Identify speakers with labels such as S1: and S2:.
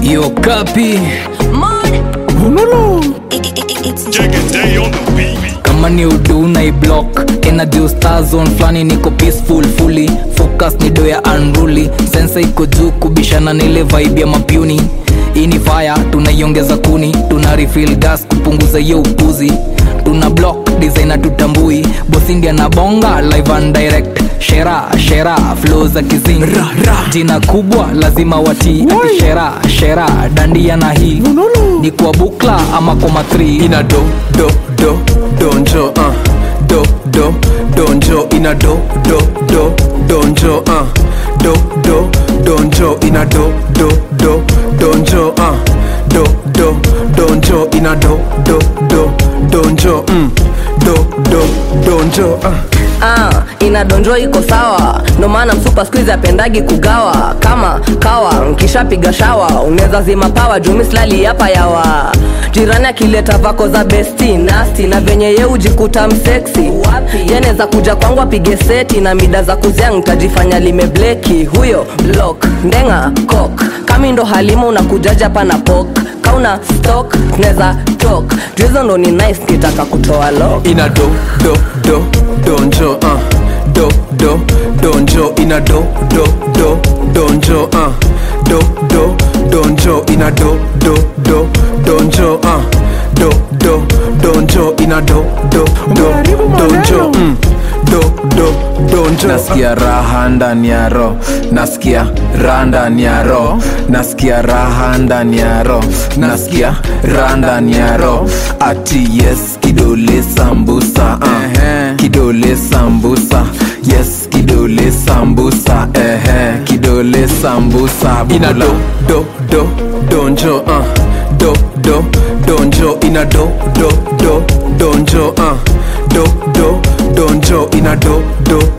S1: Yo kapi kama ni udu na iblock energy star zone flani niko peaceful fully focus ni do ya unruly sensa iko juu kubishana na ile vibe ya mapuni hii ni fire tunaiongeza kuni tuna refill gas kupunguza hiyo upuzi tuna block designer tutambui bosindia na bonga live and direct shera shera flow za kizing jina kubwa lazima watii ati shera shera dandia na hii ni kwa bukla ama kwa matri
S2: ina do do do donjo uh. do do donjo ina do do do donjo uh. do do donjo ina do do do donjo uh. do do donjo ina do do do donjo mm. do do donjo uh.
S3: ah, inadonjo iko sawa ndo maana msupa skuizi apendagi kugawa kama kawa nkishapiga shawa unaweza zima pawa jumislali hapa yawa jirani akileta vako za besti nasti na venye ye ujikuta mseksi yanaweza kuja kwangu apige seti na mida za kuzia ntajifanya limebleki huyo blok ndenga kok kami ndo halima unakujaja hapa na pok kauna stok neza tok juizo ndo ni nice kitaka kutoa lok
S2: ina do do do donjo uh. do do donjo ina do do do donjo uh. do do donjo ina do do do donjo uh. do do donjo ina do do do donjo mm. do do donjo
S4: nasikia raha ndani ya ro nasikia raha ndani ya ro nasikia raha ndani ya ro nasikia raha ndani ya ro ati yes kidole sambusa uh. kidole sambusa yes kidole sambusa ehe kidole sambusa
S2: ina do do do donjo uh. do do donjo ina do do do donjo uh. do do donjo ina do do